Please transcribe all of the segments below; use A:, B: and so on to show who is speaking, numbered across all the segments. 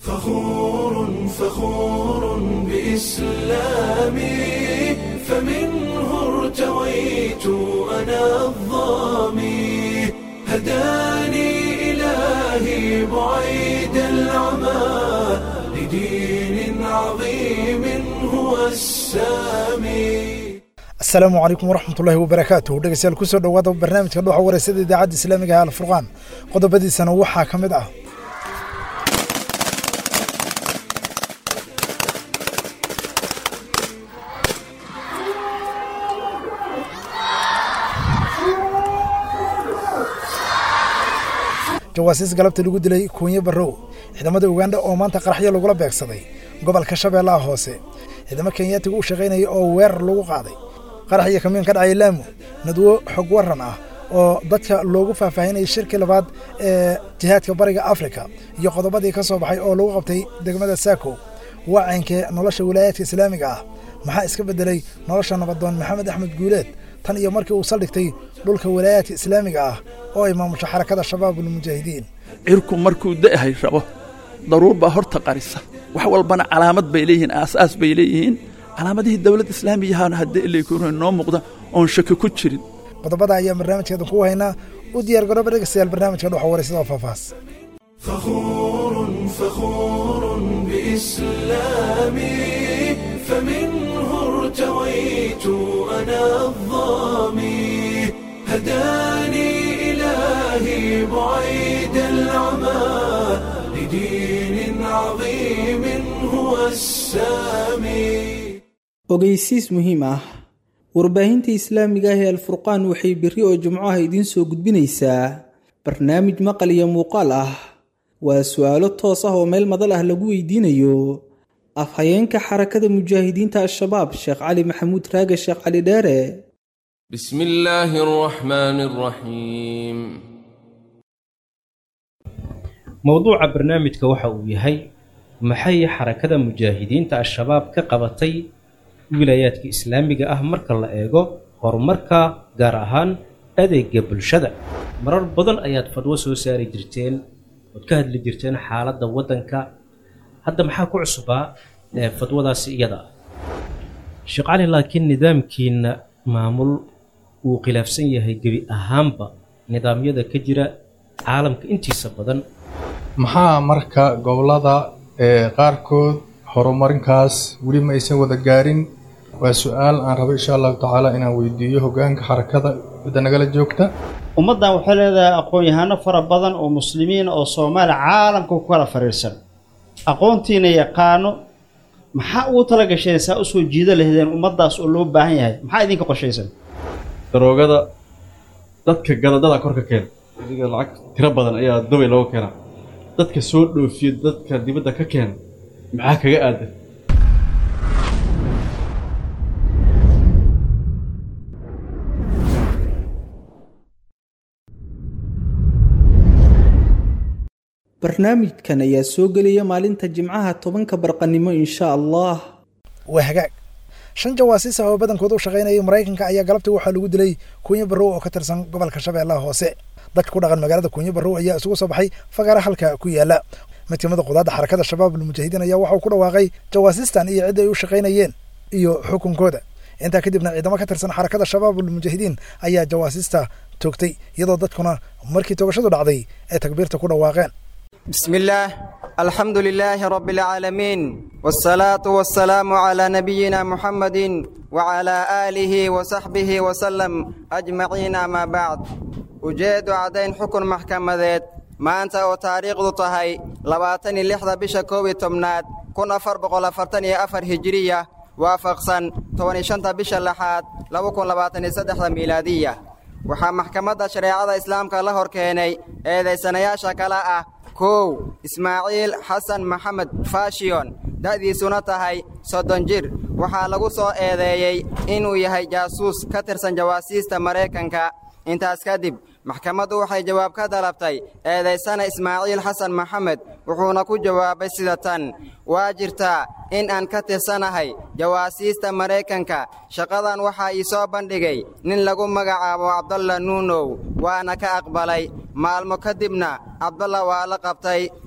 A: فخور فخور بإسلامي فمنه ارتويت أنا الظامي هداني إلهي بعيد العمى لدين عظيم هو السامي
B: asalaamu calaykum waraxmatullaahi wabarakaatuh dhegeystayaal kusoo dhowaada barnaamijka dhuuxa wareysada idaacadda islaamiga ee alfurqaan qodobadiisana waxaa ka mid ah jawaasiis galabta lagu dilay kuunye barrow ciidamada ugandha oo maanta qaraxyo lagula beegsaday gobolka shabeellaha hoose ciidamo kenyaatiga u shaqaynaya oo weerar lagu qaaday qarax iyo kamiin ka dhacay laamu nadwo xog waran ah oo dadka loogu faahfaahinayay shirkii labaad ee jihaadka bariga afrika iyo qodobadii ka soo baxay oo lagu qabtay degmada saako waacankee nolosha wilaayaadka islaamiga ah maxaa iska beddelay nolosha nabadoon maxamed axmed guuleed tan iyo markii uu saldhigtay dhulka wilaayaadka islaamiga ah oo ay maamusho xarakada shabaabulmujaahidiin
C: cirku markuu da'hay rabo daruur baa horta qarisa wax walbana calaamad bay leeyihiin aasaas bay leeyihiin calaamadihii dowladda islaamiyahaana haddii ilaykuuna noo muuqda oon shaki ku jirin
B: qodobada ayaa barnaamijkeedan ku haynaa u diyaar garooba dhegeystayaal barnaamijka dhuxa wareysada oo faahfaahs
A: فخور فخور بإسلامي فمنه ارتويت أنا الظامي هداني إلهي بعيد العمى لدين عظيم هو السامي
D: ogeysiis muhiim ah warbaahinta islaamiga ah ee alfurqaan waxay berri oo jimco ah idiin soo gudbinaysaa barnaamij maqal iyo muuqaal ah waa su-aalo toos ah oo meel madal ah lagu weydiinayo afhayeenka xarakada mujaahidiinta al-shabaab sheekh cali maxamuud raage sheekh cali dheere
E: بسم الله الرحمن الرحيم
F: mowduuca barnaamijka waxa uu yahay maxay xarakada mujaahidiinta al-shabaab ka qabatay wilaayaadka islaamiga ah marka la eego horumarka gaar ahaan adeega bulshada marar badan ayaad fadwo soo saari jirteen ood ka hadli jirteen xaaladda waddanka hadda maxaa ku cusubaa ee fadwadaasi iyada ah sheekh cali laakiin nidaamkiina maamul uu khilaafsan yahay gebi ahaanba nidaamyada ka jira caalamka intiisa badan
G: maxaa marka gobollada ee qaarkood horumarinkaas weli ma aysan wada gaarin waa su-aal aan rabo insha allahu tacaala inaan weydiiyo hoggaanka xarakada cidda nagala joogta
H: ummaddan waxay leedahay aqoon-yahano fara badan oo muslimiin oo soomaali caalamka ku kala fariirsan aqoontiina yaqaano maxaa ugu tala gasheen saa usoo jiida lahdeen ummaddaas oo loo baahan yahay maxaa idinka qorshaysan
I: daroogada dadka galadada korka keena adiga lacag tiro badan ayaa dubay looga keenaa dadka soo dhoofiya dadka dibadda ka keena maxaa kaga aadan
D: barnaamijkan ayaa soo gelaya maalinta jimcaha tobanka barqanimo insha allah
B: waa hagaag shan jawaasiis ah oo badankooda u shaqaynayay maraykanka ayaa galabtii waxaa lagu dilay kuunye barrow oo ka tirsan gobolka shabeellaha hoose dadka ku dhaqan magaalada kuunye barrow ayaa isugu soo baxay fagaara halka ku yaala mid kamid a qudaadda xarakada shabaabulmujaahidiin ayaa waxauu ku dhawaaqay jawaasiistan iyo cidda ay u shaqaynayeen iyo xukunkooda intaa kadibna ciidamo ka tirsan xarakada shabaabulmujaahidiin ayaa jawaasiista toogtay iyadoo dadkuna markii toogashadu dhacday ay takbiirta ku dhawaaqeen
J: بسم الله الحمد لله رب العالمين والصلاة والسلام على نبينا محمد وعلى آله وصحبه وسلم أجمعين ما بعد ujeedu caddayn xukun maxkamadeed maanta oo taariikhdu tahay labaatan iyo lixda bisha koob iyo tobnaad kun afar boqol afartan iyo afar hijiriya waafaqsan toban iyo shanta bisha lixaad laba kun labaatan iyo saddexda miilaadiya waxaa maxkamadda shareecada islaamka la hor keenay eedaysanayaasha kale ah kow ismaaciil xasan maxamed fashiyon da'diisuna tahay soddon jir waxaa lagu soo eedeeyey inuu yahay jaasuus ka tirsan jawaasiista maraykanka intaas kadib maxkamaddu waxay jawaab ka dalabtay eedaysana ismaaciil xasan maxamed wuxuuna ku jawaabay sida tan waa jirtaa in aan ka tirsanahay jawaasiista maraykanka shaqadan waxaa ii soo bandhigay nin lagu magacaabo cabdalla nuunow waana ka aqbalay maalmo kadibna cabdalla waa la qabtay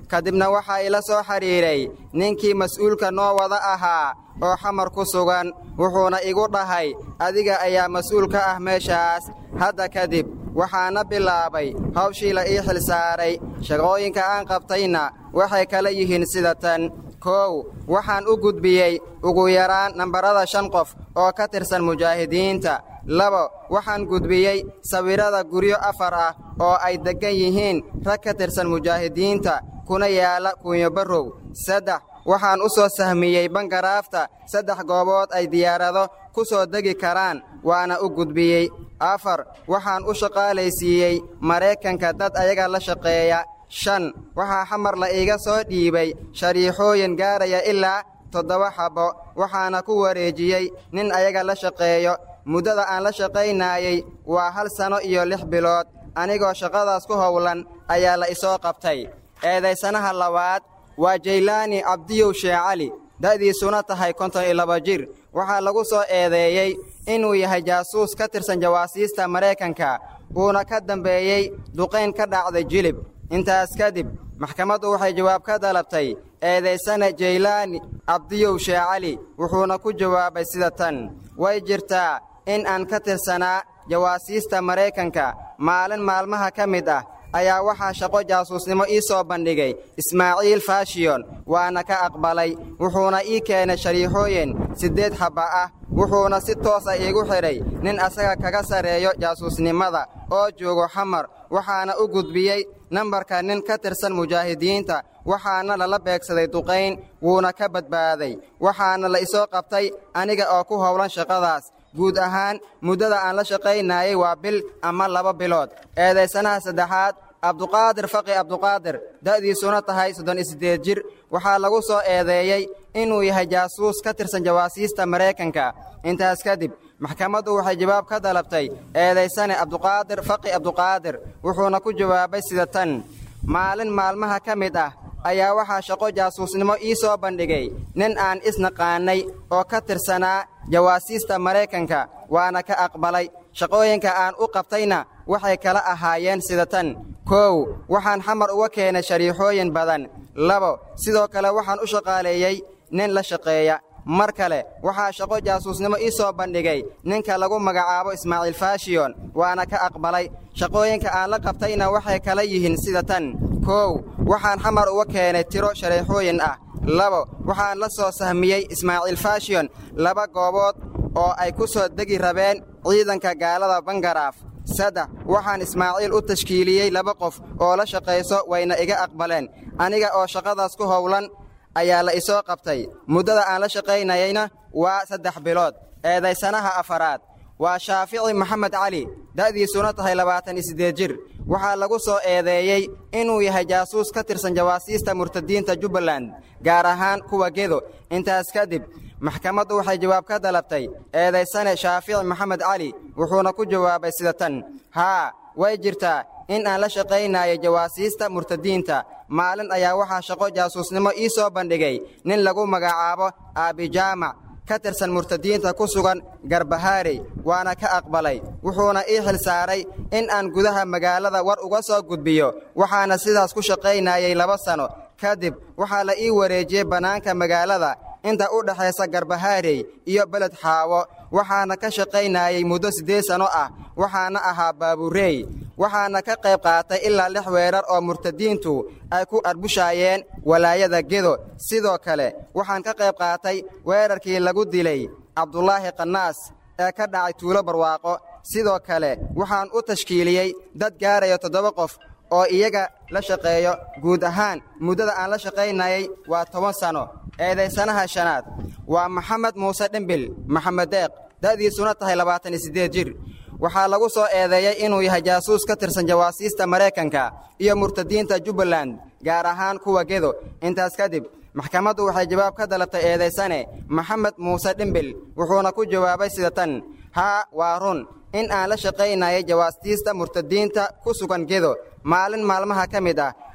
J: kadibna waxaa ila soo xidhiidhay ninkii mas'uulka noo wada ahaa oo xamar ku sugan wuxuuna igu dhahay adiga ayaa mas'uul ka ah meeshaas hadda kadib waxaana bilaabay hawshii la ii xilsaaray shaqooyinka aan qabtayna waxay kala yihiin sida tan kow waxaan u gudbiyey ugu yaraan nambarada shan qof oo ka tirsan mujaahidiinta labo waxaan gudbiyey sawirrada guryo afar ah oo ay deggan yihiin rag ka tirsan mujaahidiinta kuna yaala kunyobarrow saddex waxaan u soo sahmiyey bangaraafta saddex goobood ay diyaarado ku soo degi karaan waana u gudbiyey afar waxaan u shaqaalaysiiyey maraykanka dad ayaga la shaqeeya shan waxaa xamar la iiga soo dhiibay shariixooyin gaaraya ilaa toddoba xabbo waxaana ku wareejiyey nin ayaga la shaqeeyo muddada aan la shaqaynaayey waa hal sanno iyo lix bilood anigoo shaqadaas ku howlan ayaa la isoo qabtay eedaysanaha labaad waa jaylaani cabdiyow sheekh cali da'diisuna tahay konton iyo laba jir waxaa lagu soo eedeeyey inuu yahay jaasuus ka tirsan jawaasiista maraykanka uuna ka dambeeyey duqayn ka dhacday jilib intaas kadib maxkamaddu waxay jawaab ka dalabtay eedaysana jaylaani cabdiyow sheekh cali wuxuuna ku jawaabay sida tan way jirtaa in aan ka tirsanaa jawaasiista maraykanka maalin maalmaha ka mid ah ayaa waxaa shaqo jaasuusnimo ii soo bandhigay ismaaciil faashiyon waana ka aqbalay wuxuuna ii keenay shariixooyin siddeed xabba ah wuxuuna si toosa iigu xidhay nin asaga kaga sarreeyo jaasuusnimada oo joogo xamar waxaana u gudbiyey nambarka nin ka tirsan mujaahidiinta waxaana lala beegsaday duqayn wuuna ka badbaaday waxaana la isoo qabtay aniga oo ku howlan shaqadaas guud ahaan muddada aan la shaqaynayey waa bil ama laba bilood eedaysanaha saddexaad abduqaadir faqi abduqaadir da'diisuna tahay soddon iyo siddeed jir waxaa lagu soo eedeeyey inuu yahay jaasuus ka tirsan jawaasiista maraykanka intaas kadib maxkamaddu waxay jawaab ka dalabtay eedaysane abduqaadir faqi abduqaadir wuxuuna ku jawaabay sida tan maalin maalmaha ka mid ah ayaa waxaa shaqo jaasuusnimo ii soo bandhigay nin aan isnaqaannay oo ka tirsanaa jawaasiista maraykanka waana ka aqbalay shaqooyinka aan u qabtayna waxay kala ahaayeen sida tan koow waxaan xamar uga keenay shariixooyin badan labo sidoo kale waxaan u shaqaaleeyey nin la shaqeeya mar kale waxaa shaqo jaasuusnimo ii soo bandhigay ninka lagu magacaabo ismaaciil faashiyon waana ka aqbalay shaqooyinka aan la qabtayna waxay kala yihiin sida tan koow waxaan xamar uga keenay tiro shariixooyin ah labo waxaan la soo sahmiyey ismaaciil faashiyon laba goobood oo ay ku soo degi rabeen ciidanka gaalada bangaraaf saddex waxaan ismaaciil u tashkiiliyey laba qof oo la shaqayso wayna iga aqbaleen aniga oo shaqadaas ku howlan ayaa la isoo qabtay muddada aan la shaqaynayeyna waa saddex bilood eedaysanaha afaraad waa shaafici maxamed cali da'diisuna tahay labaatan iyo siddeed jir waxaa lagu soo eedeeyey inuu yahay jaasuus ka tirsan jawaasiista murtadiinta jubbaland gaar ahaan kuwa gedo intaas kadib maxkamaddu waxay jawaab ka dalabtay eedaysane shaafici maxamed cali wuxuuna ku jawaabay sida tan haa way jirtaa in aan la shaqaynayo jawaasiista murtadiinta maalin ayaa waxaa shaqo jaasuusnimo ii soo bandhigay nin lagu magacaabo aabijaamac ka tirsan murtadiinta ku sugan garbahaarey waana ka aqbalay wuxuuna ii xil saaray in aan gudaha magaalada war uga soo gudbiyo waxaana sidaas ku shaqaynayay laba sanno kadib waxaa la ii wareejiyey bannaanka magaalada inta u dhexaysa garbahaarey iyo beled xaawo waxaana ka shaqaynayay muddo siddeed sanno ah waxaana ahaa baabureey waxaana ka qayb qaatay ilaa lix weerar oo murtadiintu ay ku arbushaayeen walaayada gedo sidoo kale waxaan ka qayb qaatay weerarkii lagu dilay cabdulaahi qanaas ee ka dhacay tuulo barwaaqo sidoo kale waxaan u tashkiiliyey dad gaaraya toddoba qof oo iyaga la shaqeeyo guud ahaan muddada aan la shaqaynayay waa toban sanno eedaysanaha shanaad waa maxamed muuse dhembil maxamed deeq da'diisuna tahay labaatan iyo siddeed jir waxaa lagu soo eedeeyey inuu yahay jaasuus ka tirsan jawaasiista maraykanka iyo murtadiinta jubbaland gaar ahaan kuwa gedo intaas kadib maxkamaddu waxay jawaab ka dalabtay eedaysane maxamed muuse dhembil wuxuuna ku jawaabay sida tan haa waa run in aan la shaqaynayay jawaastiista murtadiinta ku sugan gedo maalin maalmaha ka mid ah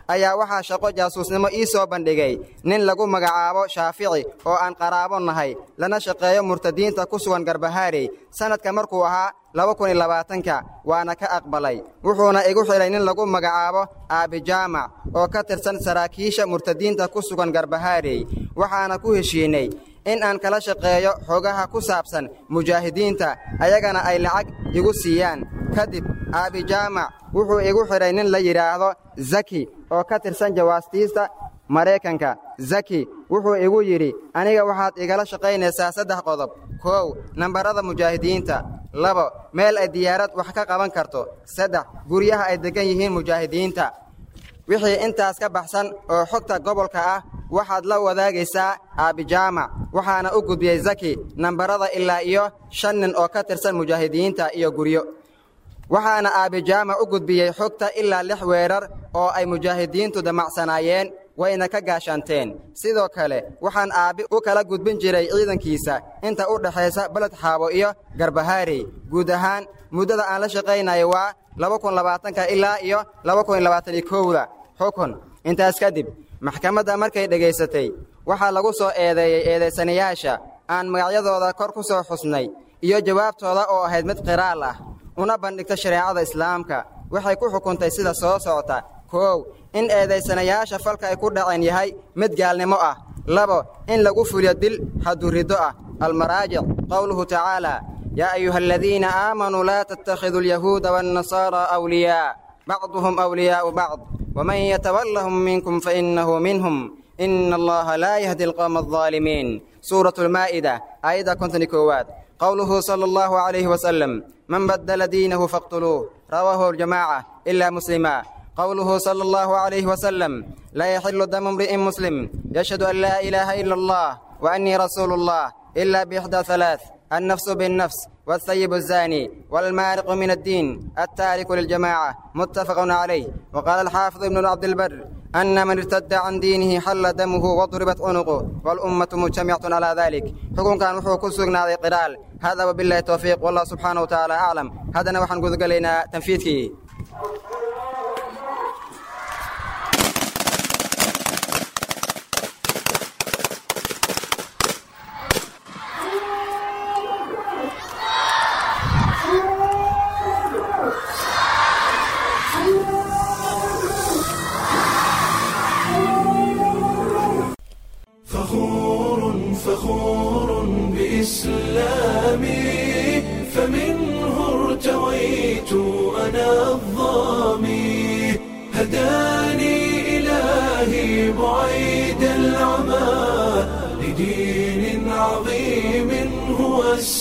J: ayaa waxaa shaqo jaasuusnimo ii soo bandhigay nin lagu magacaabo shaafici oo aan qaraabo nahay lana shaqeeyo murtadiinta ku sugan garbahaarey sannadka markuu ahaa laba kun iyo labaatanka waana ka aqbalay wuxuuna igu xidhay nin lagu magacaabo aabijaamac oo ka tirsan saraakiisha murtadiinta ku sugan garbahaarey waxaana ku heshiinay in aan kala shaqeeyo xogaha ku saabsan mujaahidiinta ayagana ay lacag igu siiyaan kadib aabijaamac wuxuu igu xidhay nin la yidhaahdo zaki oo ka tirsan jawaastiista maraykanka zaki wuxuu igu yidhi aniga waxaad igala shaqaynaysaa saddex qodob kow nambarada mujaahidiinta labo meel ay diyaarad wax ka qaban karto saddex guryaha ay deggan yihiin mujaahidiinta wixii intaas ka baxsan oo xogta gobolka ah waxaad la wadaagaysaa aabijaamac waxaana u gudbiyey zaki nambarada ilaa iyo shan nin oo ka tirsan mujaahidiinta iyo guryo waxaana aabijaamac u gudbiyey xogta ilaa lix weerar oo ay mujaahidiintu damacsanaayeen wayna ka gaashaanteen sidoo kale waxaan aabbi u kala gudbin jiray ciidankiisa inta u dhexaysa beled xaabo iyo garbahaarey guud ahaan muddada aan la shaqaynayo waa laba kun labaatanka ilaa iyo laba kun labaatan iyo kowda xukun intaas kadib maxkamadda markay dhegaysatay waxaa lagu soo eedeeyey eedaysanayaasha aan magacyadooda kor ku soo xusnay iyo jawaabtooda oo ahayd mid qiraal ah una bandhigta shareecada islaamka waxay ku xukuntay sida soo socota koow in eedaysanayaasha falka ay ku dhaceen yahay mid gaalnimo ah labo in lagu fuliyo dil haduriddo ah almaraajic qowluhu tacaalaa yaa ayuha aladiina aamanuu laa tattakhiduu alyahuuda waannasaaraa awliyaa bacduhum awliyaa'u bacd waman yatawallahum minkum fainnahu minhum ina allaha laa yahdi alqowma aldaalimiin suuratu lmaa'ida aayadda konton koowaad qowluhu sala allahu calayhi wasalam man baddala diinahu faqtuluuh rawaahu aljamaaca ilaa muslima قوله صلى الله عليه وسلم لا يحل دم امرئ مسلم يشهد أن لا إله إلا الله وأني رسول الله إلا بإحدى ثلاث النفس بالنفس والثيب الزاني والمارق من الدين التارك للجماعة متفق عليه وقال الحافظ ابن عبد البر أن من ارتد عن دينه حل دمه وضربت عنقه والأمة مجتمعة على ذلك حكم كان وحو كسرنا قرال هذا وبالله التوفيق والله سبحانه وتعالى أعلم هذا نوحن قد قلنا تنفيذك
A: فخور فخور بإسلامي فمنه ارتويت أنا الظامي هداني إلهي بعيد العمى لدين عظيم هو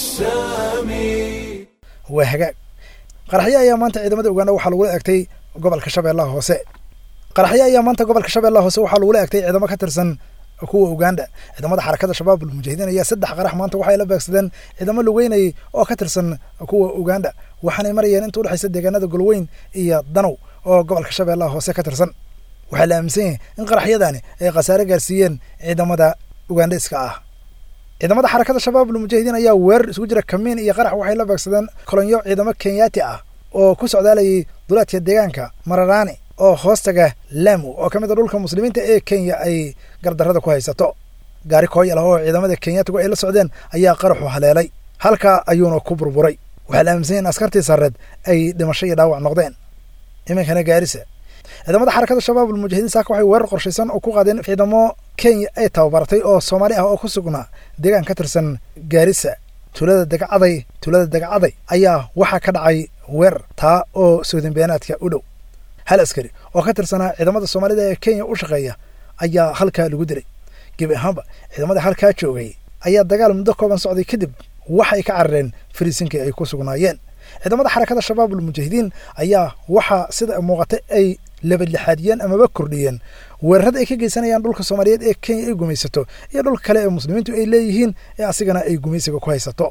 A: السامي
B: waa hagaag qaraxyo ayaa maanta ciidamada uganda waxaa lagula egtay gobolka shabeellaha hoose qaraxyo ayaa maanta gobolka shabeellaha hoose waxaa lagula egtay ciidamo ka tirsan kuwa uganda ciidamada xarakada shabaab almujaahidiin ayaa saddex qarax maanta waxay la beegsadeen ciidamo lugeynayay oo ka tirsan kuwa uganda waxaanay marayeen inta udhexaysa deegaanada golweyn iyo danow oo gobolka shabeellaha hoose ka tirsan waxaa la aaminsan yahay in qaraxyadani ay khasaare gaarsiiyeen ciidamada ugandheska ah ciidamada xarakada shabaab almujaahidiin ayaa weerar isugu jira kamiin iyo qarax waxay la beegsadeen kolonyo ciidamo kenyaati ah oo ku socdaalayay duleedka deegaanka mararaani oo hoostaga lamu oo ka mid a dhulka muslimiinta ee kenya ay gardarrada ku haysato gaari kooyal ah oo ciidamada kenyaatigu ay la socdeen ayaa qaraxu haleelay halkaa ayuuna ku burburay waxaa la aaminsan in askartii sarreed ay dhimasho iyo dhaawac noqdeen iminkana gaarisa ciidamada xarakada shabaab almujaahidiin saaka waxay weerar qorshaysan oo ku qaadeen ciidamo kenya ay tababaratay oo soomaali ah oo ku sugnaa deegaan ka tirsan gaarisa tuulada dagacaday tuulada dagacaday ayaa waxaa ka dhacay weerar taa oo soodinbeenaadka u dhow hal askari oo ka tirsanaa ciidamada soomaalida ee kenya u shaqeeya ayaa halkaa lagu dilay gebi ahaanba ciidamada halkaa joogay ayaa dagaal muddo kooban socday kadib waxay ka carareen fariisinkii ay ku sugnaayeen ciidamada xarakada shabaab almujaahidiin ayaa waxaa sida muuqata ay labadlixaadiyeen amaba kordhiyeen weerarada ay ka geysanayaan dhulka soomaaliyeed ee kenya ay gumaysato iyo dhulka kale ee muslimiintu ay leeyihiin ee asigana ay gumaysiga ku haysato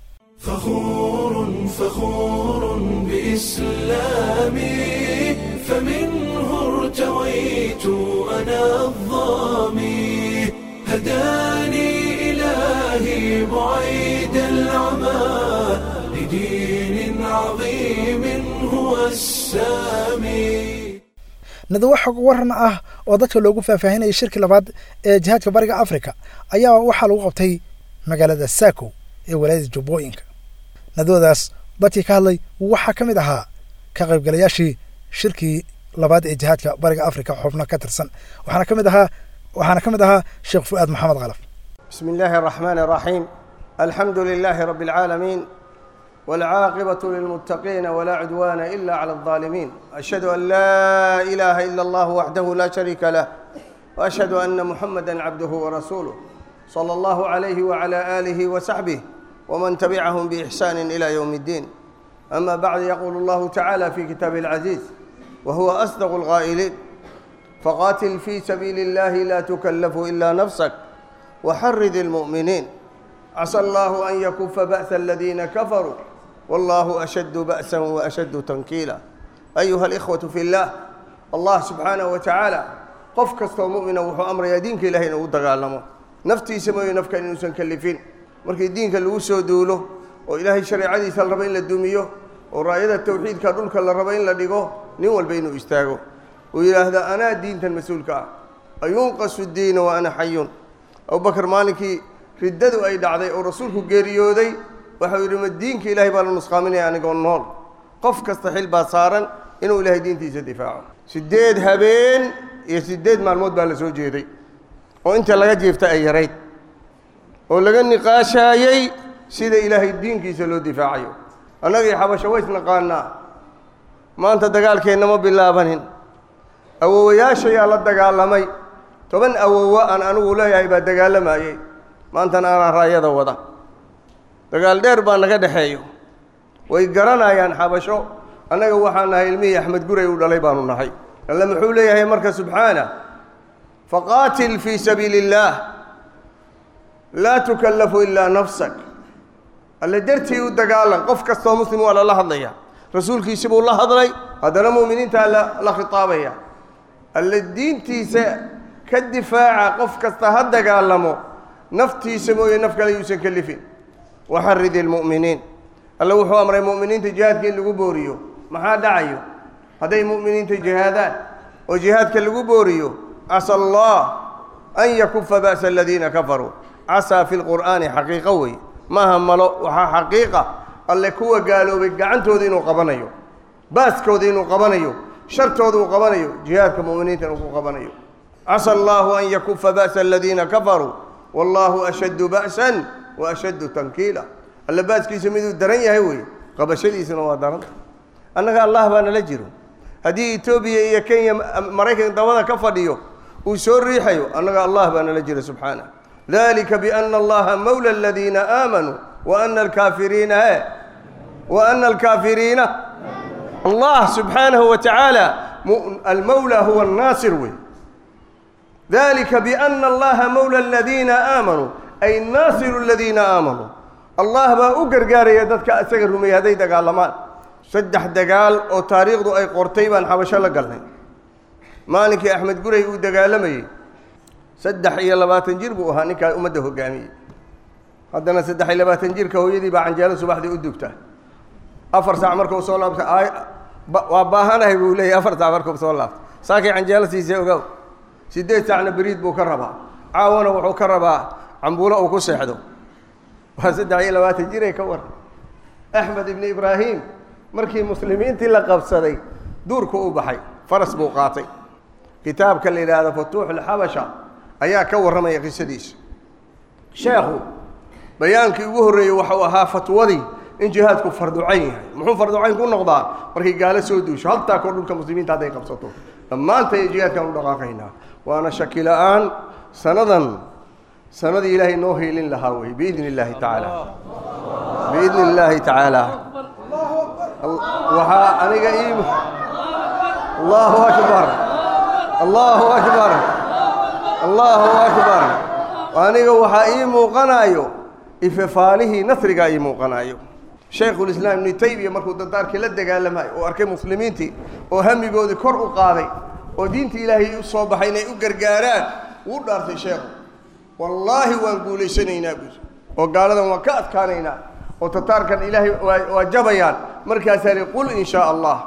A: فخور فخور بإسلامي فمنه ارتويت أنا الظامي هداني إلهي بعيد العمى لدين عظيم هو السامي
B: nadawo xog waran ah oo dadka loogu faahfaahinayay shirkii labaad ee jihaadka bariga afrika ayaa waxaa lagu qabtay magaalada saako ee walaayada jubbooyinka nadawadaas dadkii ka hadlay waxaa ka mid ahaa ka qaybgalayaashii shirkii labaad ee jihaadka bariga afrika xubno ka tirsan waxaana ka mid ahaa waxaana ka mid ahaa sheekh fu'aad maxamed kalaf
K: بسم الله الرحمن الرحيم الحمد لله رب العالمين والعاقبة للمتقين ولا عدوان إلا على الظالمين أشهد أن لا إله إلا الله وحده لا شريك له وأشهد أن محمدا عبده ورسوله صلى الله عليه وعلى آله وصحبه ومن تبعهم بإحسان إلى يوم الدين أما بعد يقول الله تعالى في كتابه العزيز وهو أصدق القائلين فقاتل في سبيل الله لا تكلف إلا نفسك وحرد المؤمنين عسى الله أن يكف بأس الذين كفروا والله أشد بأسا وأشد تنكيلا أيها الإخوة في الله الله سبحانه وتعالى qof kastoo mu'mina wuxuu amrayaa diinka ilahay inuu dagaalamo naftiisa mooyo nafka inuusan kallifin markii diinka lagu soo duulo oo ilaahay shareecadiisa la rabo in la dumiyo oo raayada tawxiidka dhulka la rabo in la dhigo nin walba inuu istaago uu yidhaahda anaa diintan mas-uulka ah ayunqasu diina wa ana xayun abubakar maalinkii riddadu ay dhacday oo rasuulku geeriyooday waxau yidhi ma diinka ilaahay baa la nusqaaminaya anigoo nool qof kasta xil baa saaran inuu ilaahay diintiisa difaaco siddeed habeen iyo siddeed maalmood baa la soo jeeday oo inta laga jiifta ay yarayd oo laga niqaashaayey sida ilaahay diinkiisa loo difaacayo annagii xabasho ways naqaanaa maanta dagaalkeenna ma bilaabanin awowayaashayaa la dagaalamay toban awowo aan anigu leeyahay baa dagaalamayey maantana anaa raayada wada dagaal dheer baa naga dhexeeyo way garanayaan xabasho annaga waxaan nahay ilmihii axmed guray u dhalay baanu nahay alle muxuu leeyahay marka subxaana faqaatil fii sabiili illaah laa tukallafu ilaa nafsak alle dartii u dagaalan qof kastoo muslim waa lala hadlaya rasuulkiisi buu la hadlay haddana mu'miniintaa la khitaabaya alle diintiisa ka difaaca qof kasta ha dagaalamo naftiisa mooye naf kale yuusan kalifin waxarid ilmu'miniin alle wuxuu amray mu'miniinta jihaadka in lagu booriyo maxaa dhacayo hadday mu'miniinta jihaadaan oo jihaadka lagu booriyo casa allah an yakufa ba'sa aladiina kafaruu casaa fi lqur'aani xaqiiqo wey maaha malo waxaa xaqiiqa alle kuwa gaaloobay gacantooda inuu qabanayo baaskooda inuu qabanayo shartooda uu qabanayo jihaadka mu'miniintan uu ku qabanayo casa allahu an yakufa ba'sa aladiina kafaruu wallahu ashaddu ba'san wa ashaddu tankiila alle baaskiisa miduu daran yahay weye qabashadiisuna waa daranta annaga allah baa nala jiro haddii etoobiya iyo kenya maraykan dabada ka fadhiyo uu soo riixayo annaga allah baa nala jira subxaanah dalika biana allaha mawla aladiina aamanuu wa ana alkaafiriina e wa ana alkaafiriina allah subxaanahu wa tacaala almawla huwa annaasir wey dalika biana allaha mawla aladiina aamanuu ay naasiru aladiina aamanuu allah baa u gargaaraya dadka isaga rumeeyey hadday dagaalamaan saddex dagaal oo taariikhdu ay qortay baan xabasho la galnay maalinkii axmed guray uu dagaalamayey saddex iyo labaatan jir buu ahaa ninkaa ummadda hoggaamiyey haddana saddex iyo labaatan jirka hooyadii baa canjeelo subaxdii u dugta afar saac markuu soo laabta waa baahanahay buu leeyahy afar saac markuu soo laabta saakay canjeelo siisay ogow siddeed saacna beriid buu ka rabaa caawana wuxuu ka rabaa cambuulo uu ku seexdo waa saddex iyo labaatan jiray ka waran axmed ibni ibraahim markii muslimiintii la qabsaday duurku u baxay faras buu qaatay kitaabka la yidhaahdo futuuxulxabasha ayaa ka warramaya qisadiisa sheekhu bayaankii ugu horreeyey waxau ahaa fatwadii in jihaadku farducayn yahay muxuu farducayn ku noqdaa markay gaalo soo duusho haltaa koo dhulka muslimiinta hadday qabsato dhammaanta iyo jihaadkaan u dhaqaaqaynaa waana shaki la-aan sanadan sanadii ilaahay noo hiilin lahaa wey biidni illaahi tacaala biidni illaahi tacaala waxaa aniga ii allahu akbar allahu akbar allahu akbar aniga waxaa ii muuqanayo ifefaalihii nasrigaa ii muuqanayo shaykhulislaam ibnu taymiya markuu dardaarkii la dagaalamayo oo arkay muslimiintii oo hamigoodii kor u qaaday oo diintii ilaahay u soo baxay inay u gargaaraan wuu dhaartay sheekhu wallaahi waan guulaysanaynaa buuri oo gaaladan waan ka adkaanaynaa oo tataarkan ilaahay waa jabayaan markaasaa li qul in shaa allah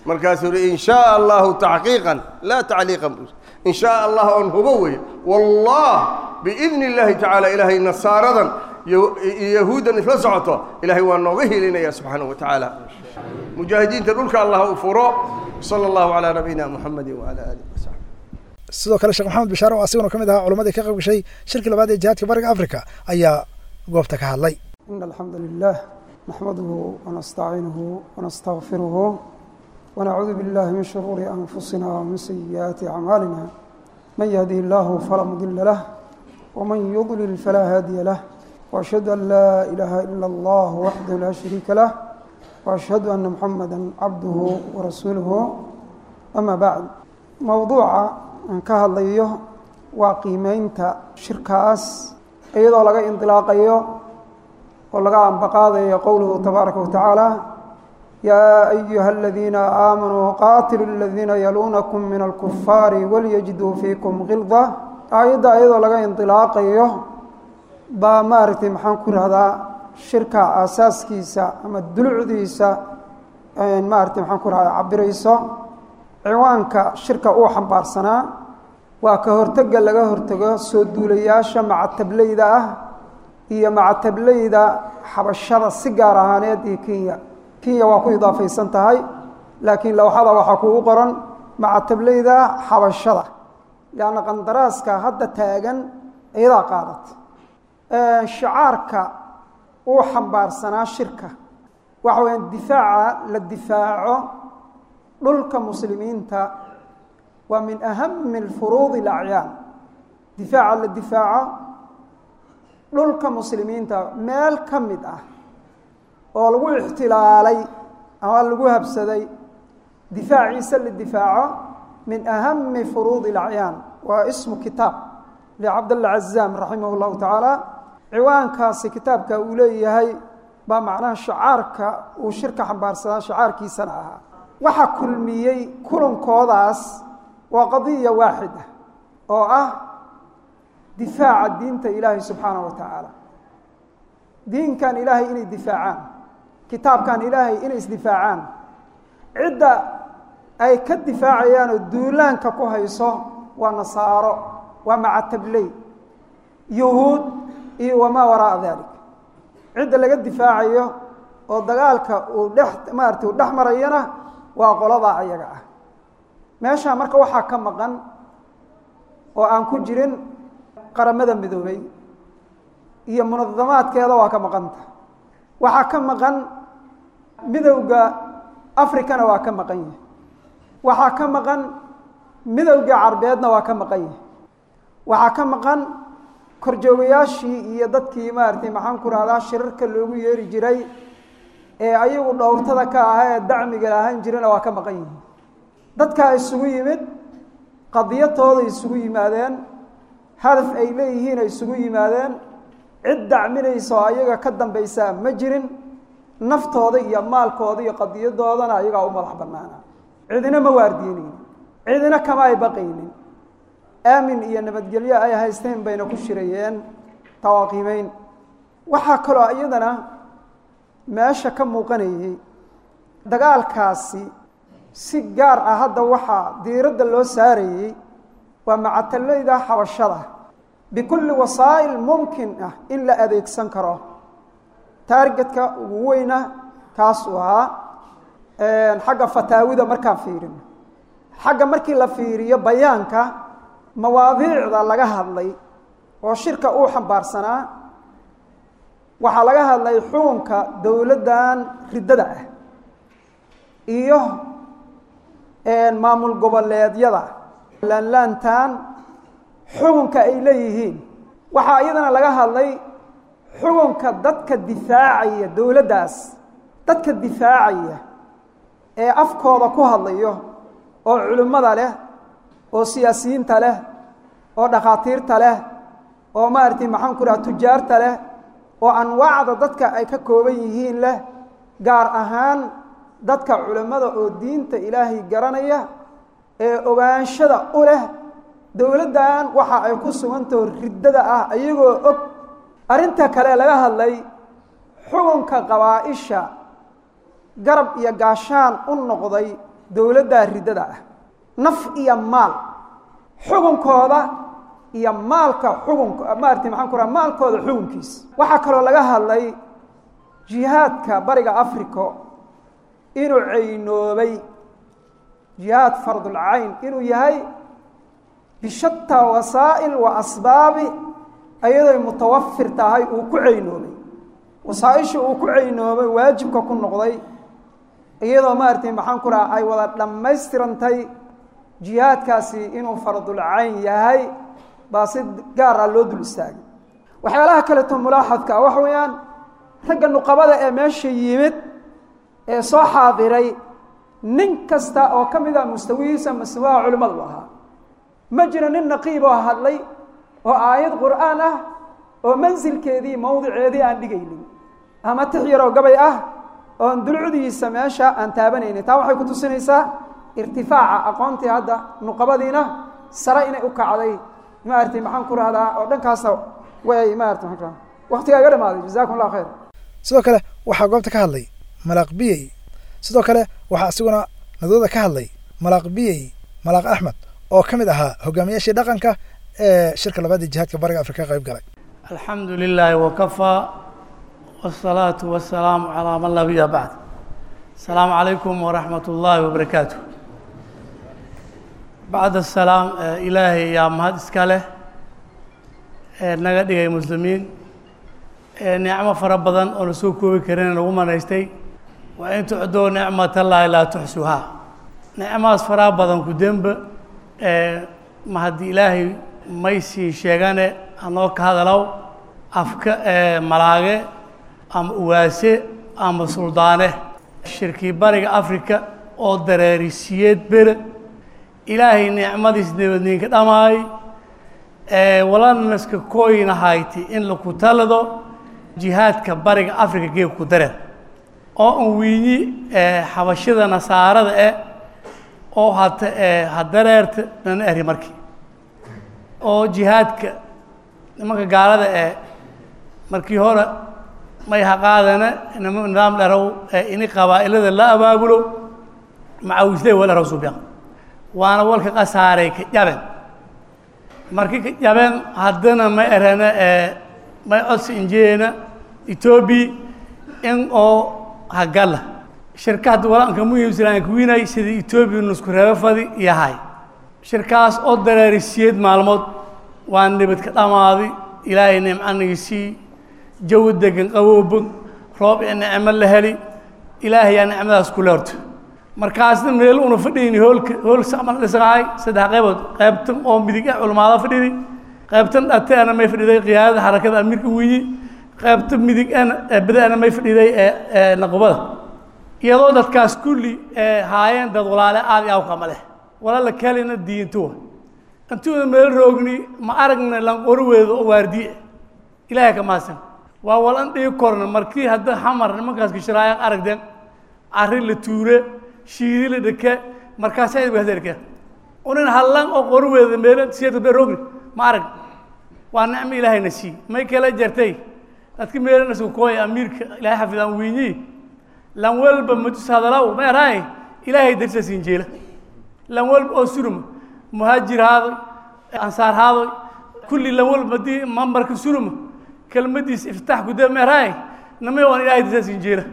K: markaasuu yihi in shaaa allahu taxqiiqan laa tacliiqan buu in shaaa allah oon hubo weeye wallah biidni illaahi tacaala ilaahay nasaaradan iyo yahuuddan isla socoto ilaahay waa nooga helinaya subxaanahu wa tacaala mujaahidiinta dhulka allah u furo sala allahu calaa nabiyina muxamedi wacala aalihi wasaxbi
B: sidoo kale sheekh maxamed bishaar oo asiguna ka mid ahaa culammadii ka qayb gashay shirkii labaad ee jihaadka bariga afrika ayaa goobta ka hadlay
L: إن الحمد لله نحمده ونستعينه ونستغفره ونعوذ بالله من شرور أنفسنا ومن سيئات أعمالنا من يهده الله فلا مضل له ومن يضلل فلا هادي له وأشهد أن لا إله إلا الله وحده لا شريك له وأشهد أن محمدا عبده ورسوله أما بعد موضوع أن كهضيه وقيمينتا شركاس أيضا لغا انطلاقيه oo laga ambaqaadayo qowluhu tabaaraka watacaala yaa ayuha aladiina aamanuu qaatilu aladiina yaluunakum min alkufaari walyajiduu fiikum khilda aayadda iyadoo laga indilaaqayo baa maaragtay maxaan ku rahdaa shirka aasaaskiisa ama dulucdiisa maaragtay maxaan ku rahdaa cabirayso ciwaanka shirka uu xambaarsanaa waa ka hortega laga hortago soo duulayaasha macatablayda ah iyo macatablayda xabashada si gaar ahaaneed iyo kenya kenya waa ku idaafaysan tahay laakiin lawxada waxaa kugu qoran macatablayda xabashada leanna qandaraaska hadda taagan iyadaa qaadat shicaarka uu xambaarsanaa shirka waxa weya difaaca la difaaco dhulka muslimiinta waa min ahami alfuruudi alacyaan difaaca la difaaco dhulka muslimiinta meel ka mid ah oo lagu ixtilaalay ama lagu habsaday difaaciisa la difaaco min ahami furuudi اlacyaan waa ismu kitaab licabdalla cazaam raximah اllahu tacaala ciwaankaasi kitaabka uu leeyahay baa macnaha shacaarka uu shirka xambaarsanaa shacaarkiisana ahaa waxa kulmiyey kulankoodaas waa qadiya waaxida oo ah difaaca diinta ilaahay subxaanaه wa tacaala diinkan ilaahay inay difaacaan kitaabkan ilaahay inay isdifaacaan cidda ay ka difaacayaan oo duulaanka ku hayso waa nasaaro waa macatabley yuhuud iyo wamaa waraa'a dalik cidda laga difaacayo oo dagaalka uu dhex maarata uu dhex marayana waa qoladaa ayaga ah meeshaa marka waxaa ka maqan oo aan ku jirin qaramada midoobay iyo munadamaadkeeda waa ka maqanta waxaa ka maqan midowda africana waa ka maqan yahay waxaa ka maqan midowga carbeedna waa ka maqan yahay waxaa ka maqan korjoogayaashii iyo dadkii maaragtay maxaan ku rahdaa shirarka loogu yeeri jiray ee ayagu dhowrtada ka aha ee dacmiga lahaan jirana waa ka maqan yihiin dadkaa isugu yimid qadiyatooday isugu yimaadeen hadaf ay leeyihiin ay isugu yimaadeen cid dacminaysa oo ayaga ka dambaysaa ma jirin naftooda iyo maalkooda iyo qadiyadoodana ayagaa u madax bannaana cidina ma waardiinaynin cidina kama ay baqaynin aamin iyo nabadgelyo ay haysteen bayna ku shirayeen tawaaqiimeyn waxaa kaloo iyadana meesha ka muuqanayay dagaalkaasi si gaar ah hadda waxaa diiradda loo saarayey waa macatallayda xabashada bikulli wasaa'il mumkin ah in la adeegsan karo taargetka ugu weyna kaasuu ahaa xagga fataawida markaan fiirino xagga markii la fiiriyo bayaanka mawaadiicda laga hadlay oo shirka uu xambaarsanaa waxaa laga hadlay xukunka dowladdan riddada ah iyo maamul goboleedyada laanlaantan xukunka ay leeyihiin waxaa iyadana laga hadlay xukunka dadka difaacaya dowladdaas dadka difaacaya ee afkooda ku hadlayo oo culimmada leh oo siyaasiyiinta leh oo dhakhaatiirta leh oo maaragtay maxaan ku dhaha tujaarta leh oo anwaacda dadka ay ka kooban yihiin leh gaar ahaan dadka culimmada oo diinta ilaahay garanaya ee ogaanshada u leh dowladdan waxa ay ku sugantaho riddada ah ayagoo og arrinta kale laga hadlay xukunka qabaa-isha garab iyo gaashaan u noqday dowladdaa riddada ah naf iyo maal xukunkooda iyo maalka xukunka maarata maxaan ku raha maalkooda xukunkiisa waxaa kaloo laga hadlay jihaadka bariga africa inuu caynoobay jihaad fardulcayn inuu yahay bishataa wasaa'il wa asbaabi ayadoy mutawafir tahay uu ku caynoobay wasaaisha uu ku caynoobay waajibka ku noqday iyadoo maaragtay maxaan ku raha ay wada dhammaystirantay jihaadkaasi inuu fardulcayn yahay baa si gaar ah loo dul istaagay waxyaalaha kaleeto mulaaxadka ah waxa weeyaan ragga nuqabada ee meesha yimid ee soo xaadiray nin kasta oo ka mid a mustawihiisa mastawaha culimmadu u ahaa ma jiro nin naqiib oo hadlay oo aayad qur'aan ah oo mansilkeedii mawdiceedii aan dhigaynin ama tix yaroo gabay ah oon dulcudiisa meesha aan taabanaynin taa waxay ku tusinaysaa irtifaaca aqoontii hadda nuqabadiina sare inay u kacday maaragtay maxaan ku rahdaa oo dhankaasa way maarata maxaan ku rahdaa waqtigaa iga dhamaaday jazakum allah khayr
B: sidoo kale waxaa goobta ka hadlay malaaq biyey sidoo kale waxaa isiguna nadooda ka hadlay malaaq biyey malaaq axmed oo ka mid ahaa hogaamiyaashii dhaqanka ee shirka labaad ee jihaadka bariga afrika ka qayb galay
M: alxamdu lilaahi wakafaa wsalaatu wasalaamu calaa man laa nabiya bacd asalaamu calaykum waraxmat ullaahi wabarakaatu bacd asalaam ilaahay yaa mahad iska leh ee naga dhigay muslimiin ee nicmo fara badan oo na soo koobi karin nagu manaystay wa in tucduu nicmatallaahi laa tuxsuhaa nicmahaas faraha badan ku demba ee ma haddii ilaahay maysii sheegane anoo ka hadalow afka ee malaage ama uwaase ama suldaane shirkii bariga afrika oo dareerisiyeed bere ilaahay nicmadiis nabadniinka dhamaay ee walanaska kooyina hayti in laku talado jihaadka bariga afrika geeg ku dareer oo an wiinyi ee xabashida nasaarada eh oo hata ee hadareerta nana eri markii oo jihaadka nimanka gaalada ee markii hore may haqaadana nima nidaam dharow ee ini qabaa'ilada la abaabulo macawisle wal dharow suubiyan waana walka qasaaray ka jaben markii ka jaben haddana may erana ee may codsi injeena etoobiya in oo hagala shirkahad walanka muhiimsanaan kuwinay sidii etoobiya nusku reebo fadi yahay shirkaas oo dareerisiyeed maalmood waa nabad ka dhammaaday ilaahay nimcanigisii jawi degan qabowbog roob iyo nicmo la heli ilaahay yaa nicmadaas kule horto markaasna meel una fadhiyni hoolka hool samal dhisaqahay saddex qaybood qaybtan oo midig ah culmaada fadhidi qaybtan dhate ana may fadhiday qiyaadada xarakada amiirka wiyi qaybta midig ana bada ana may fadhiday ee naqubada iyadoo dadkaas kulli ee haayeen dad walaale aad iyo awkama leh walaala kalina diintuwa intuuna meel roogni ma aragna lanqoriweedo oo waardiye ilaahay ka mahadsan waa walan dhigi korna markii hadda xamar nimankaas gishiraaya aragdeen arri la tuure shiidi la dheke markaasay wahderke unin hallan oo qoriweeda meel siyadka be roogni ma arag waa nicmo ilaahayna sii may kala jartay dadka meelana isku kooya amiirka ilaahay xafidaan wiinyi lan walba majus hadalaw ma eraay ilaahay darsa siin jeela lan walba oo suruma muhaajir haadoy ansaar haadoy kulli lan walba hadii mambarka suruma kelmadiis iftaax guda ma eraay namay waan ilaahay darsa siin jeela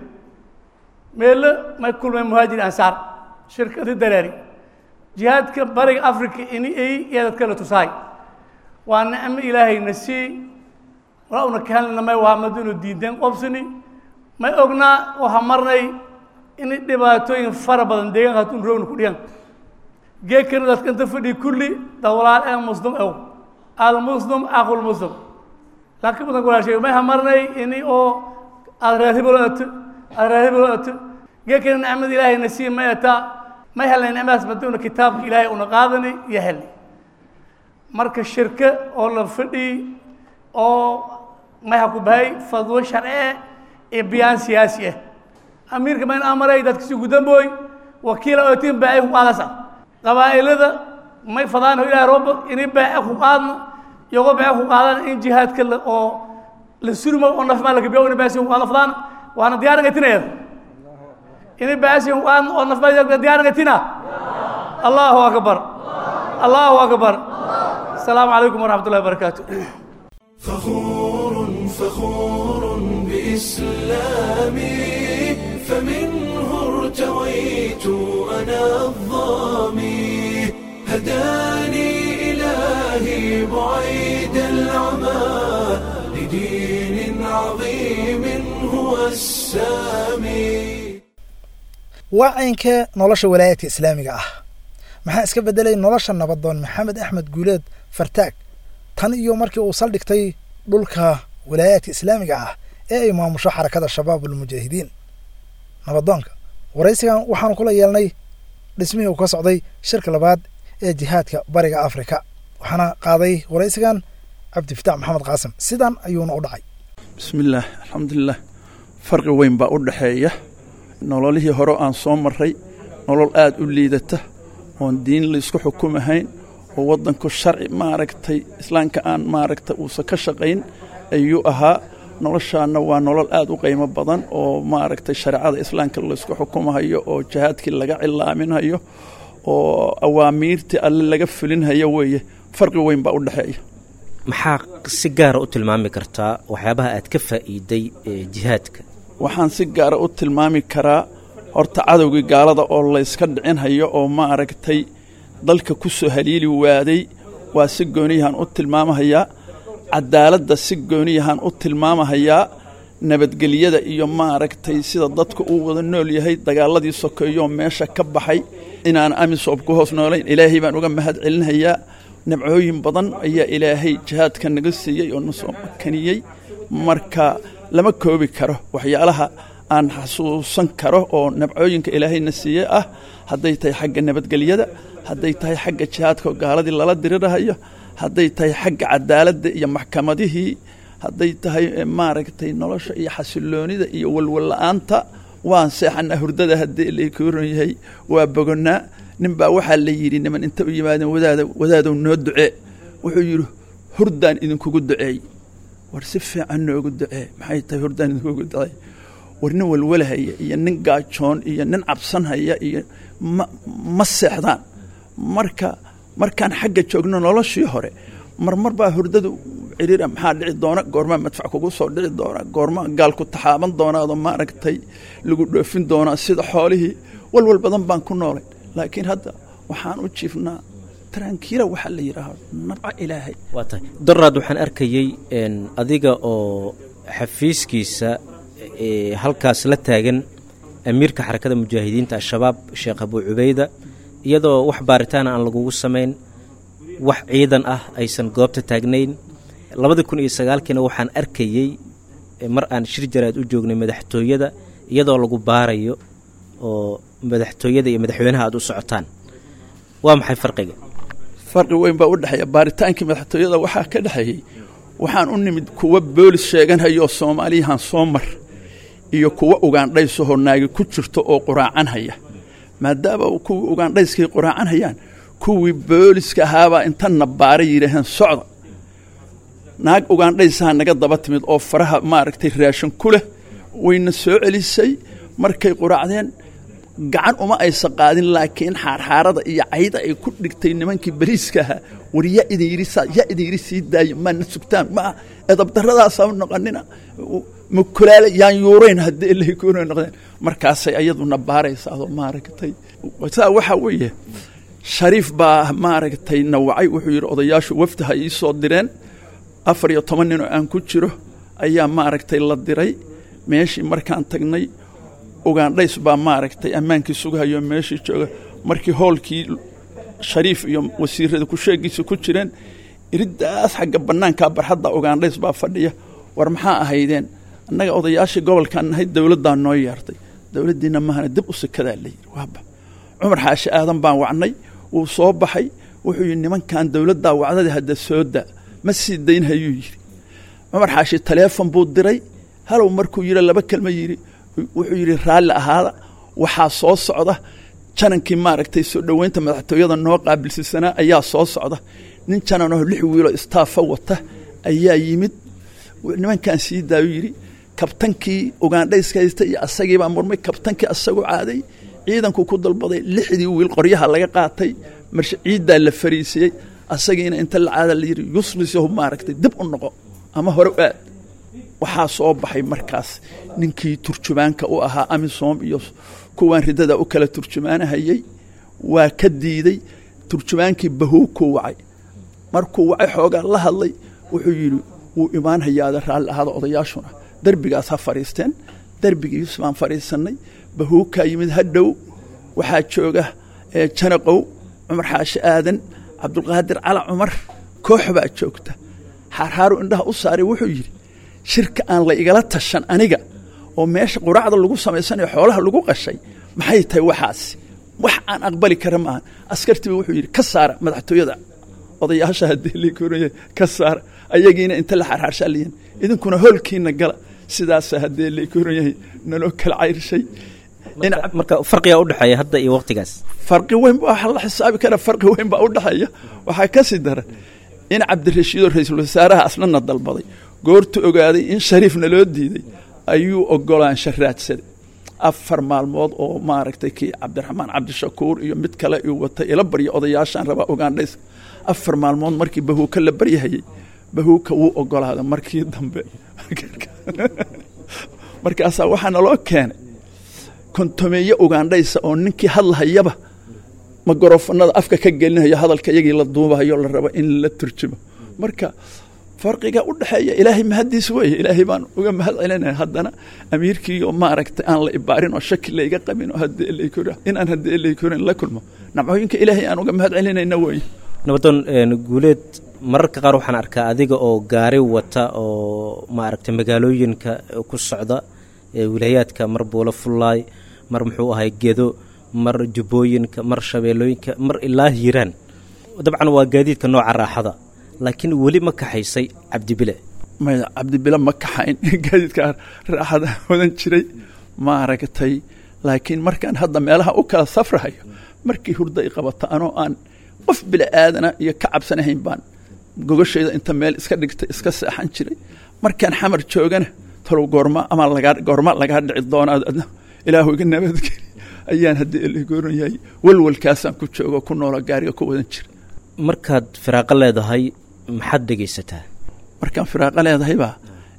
M: meelo may kulmay muhaajir ansaar shirkadi dareeri jihaadka bariga africa ini ay iyo dadka la tusaay waa nicmo ilaahayna sii walaa una kahelna may waa madinu diideen qobsani may ognaa waxaa marnay in dhibaatooyin fara badan deegaanka hatun roogna ku dhigan geekana dadka inta fadhiya kulli dad walaal ee muslim ew almuslim aqulmuslim laakiin badan walaashay may hamarnay ini oo aad raadibalo ato aad raadibalo ato geekana nicmada ilaahayna sii may ataa may helnay nicmadaas maduna kitaabka ilaahay una qaadanay iyo helnay marka shirke oo la fadhiy oo may ha ku bahay fadwo sharci iyo biyaan siyaasi ah amiirka mayn amaray dadkasi gudambooy wakiila ootiin baacay ku qaadasa qabaa'ilada may fadaan ilahay rooba inay baace ku qaadna iyagoo baace ku qaadana in jihaadka la oo la surmo oo nafmaa lagabiyo ina baasi ku qaadna fadaan waana diyaaran gatinayada ini baasin waan oo nafbayda diyaargatina allahu akbar allahu akbar asalaamu calaykum waraxmat ullahi wabarakaatu
A: فخور فخور بإسلامي فمنه ارتويت أنا الظامي هداني إلهي بعيد العمى لدين عظيم هو السامي
B: waa caynkee nolosha walaayadka islaamiga ah maxaa iska beddelay nolosha nabadoon maxamed axmed guuleed fartaag tan iyo markii uu saldhigtay dhulka walaayaadka islaamiga ah ee ay maamusho xarakada shabaab ulmujaahidiin nabadoonka waraysigan waxaanu kula yeelnay dhismihii uu ka socday shirka labaad ee jihaadka bariga afrika waxaana qaaday waraysigan cabdifitaax maxamed qaasim sidan ayuuna u dhacay
C: bismillaah alxamdulilah farqi weyn baa u dhexeeya nololihii hore aan soo marray nolol aad u liidata oon diin laysku xukumahayn oo waddanku sharci maaragtay islaamka aan maaragtay uusan ka shaqayn ayuu ahaa noloshaanna waa nolol aad u qiimo badan oo maaragtay shareecada islaamka laysku xukumahayo oo jihaadkii laga cilaaminayo oo awaamiirtii alle laga fulinhayo weeye farqi weyn baa u dhexeeya
N: maxaa si gaara u tilmaami kartaa waxyaabaha aad ka faa'iiday ee jihaadka
C: waxaan si gaara u tilmaami karaa horta cadowgii gaalada oo layska dhicinhayo oo maaragtay dalka ku soo haliili waaday waa si gooniyahaan u tilmaamahayaa cadaaladda si gooniyahaan u tilmaamahayaa nabadgelyada iyo maaragtay sida dadku uu wada nool yahay dagaaladii sokeeyooo meesha ka baxay inaan amisob ku hoos noolayn ilaahay baan uga mahad celinhayaa nabcooyin badan ayaa ilaahay jihaadka naga siiyey oo na soo makaniyey marka lama koobi karo waxyaalaha aan xasuusan karo oo nabcooyinka ilaahayna siiye ah hadday tahay xagga nabadgelyada hadday tahay xagga jihaadka oo gaaladii lala dirirahayo hadday tahay xagga cadaaladda iyo maxkamadihii hadday tahay maaragtay nolosha iyo xasiloonida iyo walwalla-aanta waan seexanaa hurdada haddii lakuran yahay waa bogonnaa nin baa waxaa la yidhi niman inta u yimaadeen wadaada wadaadow noo ducee wuxuu yidhi hurdaan idinkugu duceey war si fiican noogu ducee maxay tahay hurdaan idinkugu duceey war nin walwalahaya iyo nin gaajoon iyo nin cabsanhaya iyo ma ma seexdaan marka markaan xagga joogno noloshii hore marmar baa hurdadu ciriira maxaa dhici doona goormaa madfac kugu soo dhici doona goormaa gaal ku taxaaban doonaado maaragtay lagu dhoofin doonaa sida xoolihii walwal badan baan ku noolay laakiin hadda waxaan u jiifnaa tarankiila waxaa la yidhaaha nabca ilaahay
N: waa tahay doraad waxaan arkayey adiga oo xafiiskiisa halkaas la taagan amiirka xarakada mujaahidiinta al-shabaab sheekh abuu cubayda iyadoo wax baaritaana aan lagugu samayn wax ciidan ah aysan goobta taagnayn labadii kun iyo sagaalkiina waxaan arkayey mar aan shir jaraad u joognay madaxtooyada iyadoo lagu baarayo oo madaxtooyada iyo madaxweynaha aad u socotaan waa maxay farqiga
C: farqi weyn baa u dhexeeya baaritaankii madaxtooyada waxaa ka dhexeeyey waxaan u nimid kuwa boolis sheeganhayoo soomaaliyahan soo mar iyo kuwa ugaandhaysahoo naagi ku jirto oo quraacanhaya maadaama kuwii ugaandhayskay quraacanhayaan kuwii booliska ahaabaa intana baaray yidhaaheen socda naag ugaandhaysaha naga daba timid oo faraha maaragtay raashin ku leh wayna soo celisay markay quraacdeen gacan uma aysan qaadin laakiin xaarxaarada iyo cayda ay ku dhigtay nimankii bariiska ahaa war yaa idin yidhi saa yaa idin yidhi sii daayo maana sugtaan ma edabdarradaasaa noqonina makulaale yaan yuurayn haddii ilahay kuuna noqdeen markaasay ayaduna baaraysa adoo maaragtay saa waxaa weeye shariif baa maaragtay nawacay wuxuu yidhi odayaashu wafdi ha ii soo direen afar iyo toban nin oo aan ku jiro ayaa maaragtay la diray meeshii markaan tagnay ugaandhays baa maaragtay ammaankii sugahayo meeshii jooga markii hoolkii shariif iyo wasiirada kusheegiisa ku jireen iriddaas xagga bannaankaa barxadda ugaandhays baa fadhiya war maxaa ahaydeen annaga odayaashii gobolkaan nahay dowladdaa noo yeertay dowladdiinna mahana dib u sikadaa la yidhi waaba cumar xaashi aadan baan wacnay wuu soo baxay wuxuu yidhi nimankan dowladdaa wacdada hadda soo daa ma sii daynhayuu yidhi cumar xaashi taleefon buu diray halow markuu yidhi laba kelma yidhi wuxuu yidhi raalli ahaada waxaa soo socda janankii maaragtay soo dhoweynta madaxtooyada noo qaabilsiisanaa ayaa soo socda nin jananoo lix wiiloo istaafa wata ayaa yimid nimankaan sii daayu yidhi kabtankii ugandhayska haysta iyo asagiibaa murmay kabtankii asagoo caaday ciidanku ku dalbaday lixdii wiil qoryaha laga qaatay marshe ciiddaa la fariisiyey asagiina inta la caada la yidhi yuslisahu maaragtay dib u noqo ama hore u aad waxaa soo baxay markaas ninkii turjumaanka u ahaa amisom iyo kuwaan ridada u kala turjumaanahayey waa ka diiday turjumaankii bahuukuu wacay markuu wacay xoogaa la hadlay wuxuu yidhi wuu imaan hayaada raalli ahaada odayaashuna derbigaas ha fadhiisteen derbigiis baan fadhiisannay bahuukaa yimid hadhow waxaa jooga janaqow cumar xaashi aadan cabdulqaadir cala cumar koox baa joogta xaarxaaru indhaha u saaray wuxuu yidhi shirka aan la igala tashan aniga oo meesha quraacda lagu samaysanayo xoolaha lagu qashay maxay tahay waxaasi wax aan aqbali kara maaha askartiiba wuxuu yidhi ka saara madaxtooyada odayaasha haddii lakoraya ka saara ayagiina inta la xarxaarshaa layihin idinkuna hoolkiina gala sidaasa haddii lakoran yahay naloo kala cayrshay
N: marka farqiga udhexeeya hadda iyo waqtigaas
C: farqi weyn waxa la xisaabi kara farqi weyn baa udhexeeya waxaa ka sii daran in cabdirashiidoo ra-iisul wasaaraha aslana dalbaday goortu ogaaday in shariifna loo diiday ayuu ogolaansha raadsaday afar maalmood oo maaragtay kii cabdiraxmaan cabdishakuur iyo mid kale uu watay ila barya odayaashaan rabaa ogaandhays afar maalmood markii bahuuka la baryahayey bahuuka wuu ogolaaday markii dambe markaasaa waxaa naloo keenay kontomeeye ugaandhaysa oo ninkii hadlahayaba magorofanada afka ka gelinayo hadalka iyagii la duubahayo la rabo in la turjumo marka farqiga u dhexeeya ilaahay mahaddiis weeye ilaahay baan uga mahad celinaya haddana amiirkii oo maaragtay aan la ibaarin oo shaki layga qabin oo haddii laykor inaan haddii laykorin la kulmo nacmooyinka ilaahay aan uga mahad celinayna weeye
N: nabadoon guuleed mararka qaar waxaan arkaa adiga oo gaari wata oo maaragtay magaalooyinka ku socda wilaayaadka mar buulo fullaay mar muxuu ahay gedo mar jubbooyinka mar shabeellooyinka mar ilaa hiiraan dabcan waa gaadiidka nooca raaxada laakiin weli ma kaxaysay cabdibile
C: maya cabdibile ma kaxayn gaadiidka raaxada wadan jiray maaragtay laakiin markaan hadda meelaha u kala safrahayo markii hurda i qabata anoo aan qof bili aadana iyo ka cabsanahayn baan gogashayda inta meel iska dhigtay iska seexan jiray markaan xamar joogana talow goorma ama lagaa goorma lagaa dhici doonaa adna ilaahu iga nabadgeli ayaan haddii ilagoran yahay walwalkaasaan ku joogo ku noola gaariga ku wadan jira
N: markaad firaaqo leedahay maxaad dhegaysataa
C: markaan firaaqo leedahay baa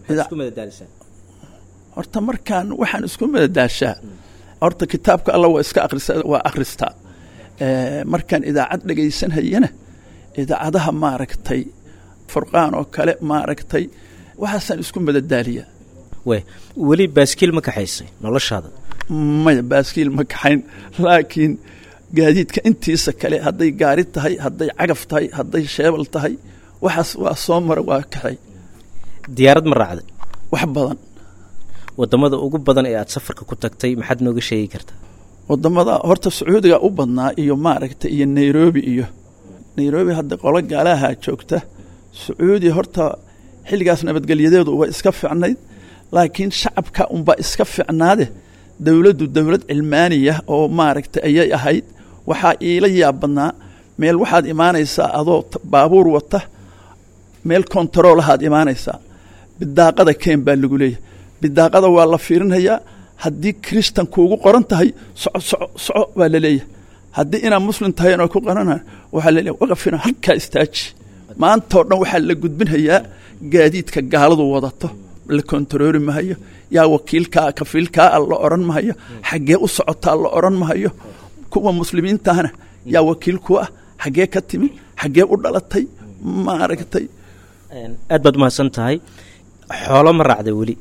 C: horta markaan waxaan isku madadaashaa horta kitaabka alla waa iska akrisa waa akhristaa markaan idaacad dhegaysanhayana idaacadaha maaragtay furqaan oo kale maaragtay waxaasaan isku madadaaliyaa
N: we weli baaskiil ma kaxaysay noloshaada
C: maya baaskiil ma kaxayn laakiin gaadiidka intiisa kale hadday gaari tahay hadday cagaf tahay hadday sheebal tahay waxaas waa soo mara waa kaxay
N: diyaarad ma raacday
C: wax badan
N: wadamada ugu badan ee aad safarka ku tagtay maxaad nooga sheegi kartaa
C: wadamada horta sacuudiga u badnaa iyo maaragtay iyo nairobi iyo nairobi hadda qolo gaalaha joogta sacuudi horta xilligaas nabadgelyadeedu waa iska ficnayd laakiin shacabka unbaa iska ficnaade dowladdu dowlad cilmaaniya oo maaragtay ayay ahayd waxaa iila yaab badnaa meel waxaad imaanaysaa adoo baabuur wata meel kontaroolahaad imaanaysaa bidaaqada keen baa lagu leeyahay bidaaqada waa la fiirinayaa haddii kristan kuugu qoran tahay soco soco soco baa la leeyahay haddii inaad muslim tahay inoo ku qorana waxaa la leeyahay waqafina halkaa istaaji maantao dhan waxaa la gudbinhayaa gaadiidka gaaladu wadato la kontaroori mahayo yaa wakiilkaa kafiilkaa la odhan mahayo xaggee u socotaa la odhan mahayo kuwa muslimiintahana yaa wakiil ku ah xaggee ka timid xaggee u dhalatay maaragtay
N: aad baad umahadsan tahay xoolo ma raacday weli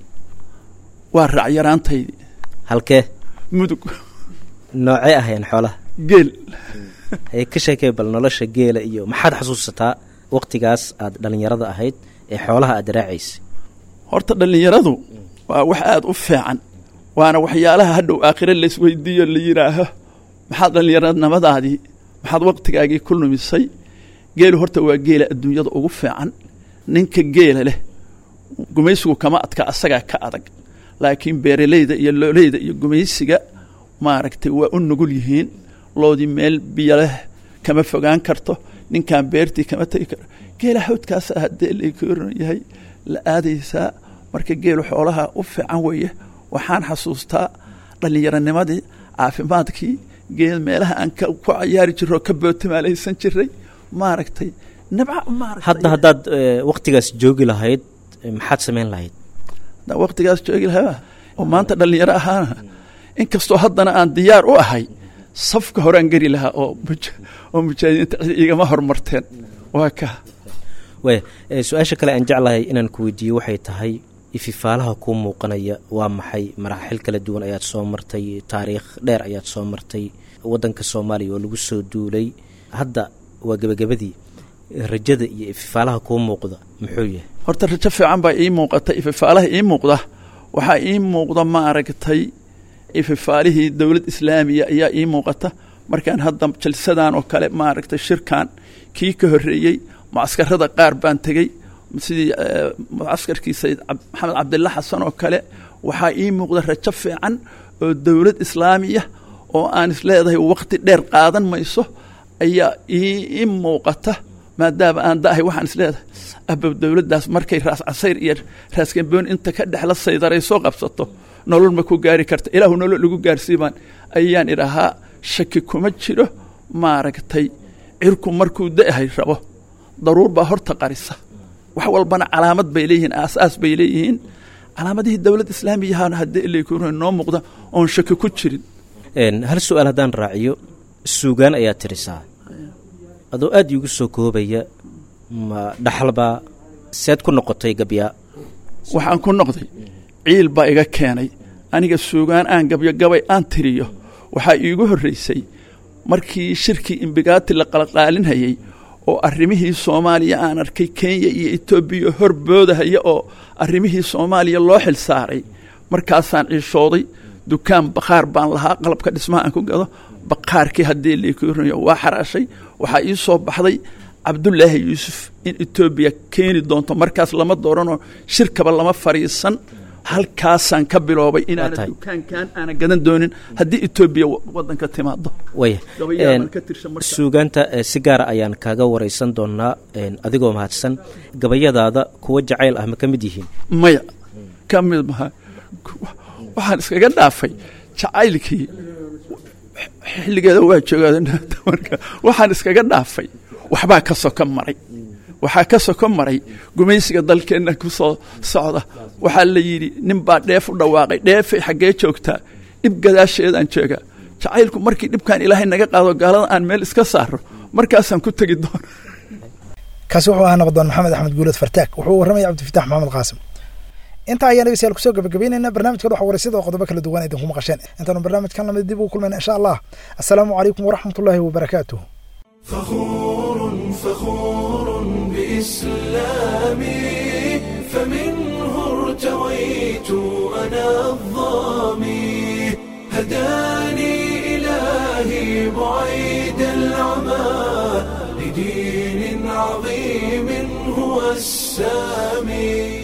C: waa raacyaraantaydii
N: halkee
C: mudug
N: noocee ahayeen xoolaha
C: geel
N: haye ka sheekay bal nolosha geela iyo maxaad xasuusataa waktigaas aad dhallinyarada ahayd ee xoolaha aad raacaysay
C: horta dhallinyaradu waa wax aada u fiican waana waxyaalaha hadhow aakhire laysweydiiyo la yidhaaho maxaad dhallinyaranimadaadii maxaad waktigaagii ku lumisay geelu horta waa geela adduunyada ugu fiican ninka geela leh gumaysigu kama adka asagaa ka adag laakiin beeraleyda iyo looleyda iyo gumaysiga maaragtay waa u nugul yihiin loodii meel biyo leh kama fogaan karto ninkan beertii kama tegi karo geela hawdkaasa haddee laykoran yahay la aadaysaa marka geelu xoolaha u fiican weeye waxaan xasuustaa dhallinyaronimadii caafimaadkii geel meelaha aan ka ku cayaari jirro oo ka bootamaalaysan jiray maaragtay nabca maaragtay
N: hadda haddaad eh, wakhtigaas joogi lahayd eh, maxaad samayn lahayd
C: haddaan waqtigaas joogi lahaa oo maanta dhallinyaro ahaana inkastoo haddana aan diyaar u ahay safka horaan geli lahaa oo muja- oo mujaahidiinta cid igama hormarteen waa ka
N: waaya eh, su-aasha kale aan jeclahay inaan ku weydiiyo waxay tahay ififaalaha kuu muuqanaya waa maxay maraaxil kala duwan ayaad soo martay taariikh dheer ayaad soo martay waddanka soomaaliya oo lagu soo duulay hadda waa gebagabadii rajada iyo ififaalaha kuu muuqda muxuu yahay
C: horta rajo fiican baa ii muuqata ififaalaha ii muuqda waxaa ii muuqda maaragtay ififaalihii dowlad islaamiya ayaa ii muuqata markaan hadda jalsadan oo kale maaragtay shirkan kii ka horreeyey mucaskarada qaar baan tegey sidii eh, mucaskarkii sayid cab- maxamed cabdilla xasan oo kale waxaa ii muuqda rajo fiican oo dowlad islaamiya oo aan isleedahay waqti dheer qaadan mayso ayaa ii ii muuqata maadaama aan da'ahay waxaan isleedahay abow dowladdaas markay raas casayr iyo raas gamboon inta ka dhexla saydaray soo qabsato nolol ma ku gaari karta ilaahu nolol lagu gaarsiibaan ayaan idhahaa shaki kuma jiro maaragtay cirku markuu da'ahay rabo daruur baa horta qarisa wax walbana calaamad bay leeyihiin aasaas bay leeyihiin calaamadihii dowlad islaamiyahana haddii ilaykuno noo muuqda oon shaki ku jirin
N: Een, hal su-aal haddaan raaciyo suugaan ayaa tirisaa adoo aad iigu soo koobaya ma dhaxalbaa seed ku noqotay gabyaa
C: waxaan ku noqday ciil baa iga keenay aniga suugaan aan gabyo gabay aan tiriyo waxaa iigu horraysay markii shirkii imbigaati la qalqaalinhayey oo arrimihii soomaaliya aan arkay kenya iyo etoobiya hor boodahaya oo arrimihii soomaaliya loo xil saaray markaasaan ciishooday dukaan bakhaar baan lahaa qalabka dhismaha aan ku gado bakhaarkii haddii laikuurinayo waa xaraashay waxaa ii soo baxday cabdulaahi yuusuf in etoobiya keeni doonto markaas lama dooranoo shirkaba lama fadhiisan halkaasaan ka biloobay inaana
N: tahay.
C: dukaankan aana gadan doonin haddii etoobiya wa- waddanka timaado
N: waya
C: Gabayaan
N: Een,
C: ka tirsan marka.
N: suugaanta eh, si gaara ayaan kaaga waraysan doonaa een, adigoo mahadsan gabayadaada kuwa jacayl ah ma ka mid yihiin
C: maya ka mid maha waxaan iskaga dhaafay jacaylkii xilligeeda waa joogaa marka waxaan iskaga dhaafay waxbaa ka soko maray waxaa ka soko maray gumaysiga dalkeenna ku soo socda waxaa la yidhi nin baa dheef u dhawaaqay dheefay xaggee joogtaa dhib gadaasheedaan joogaa jacaylku markii dhibkaan ilaahay naga qaado gaalada aan meel iska saaro markaasaan ku tegi doona
B: kaasi wuxuu ahaa nabaddoon maxamed axmed guulood fartaag wuxuu warramaya cabdifitaax maxamed qaasim intaa ayaan dhegeystayaal kusoo gabagabeynayna barnaamijka dhex waraysyada oo qodobo kala duwan idinku maqasheen intaanu barnaamijkan lamid dib ugu kulmayna insha allah assalaamu calaykum waraxmatullaahi wabarakaatuh
A: فخور فخور بإسلامي فمنه ارتويت أنا الظامي هداني إلهي بعيد العمى لدين عظيم هو السامي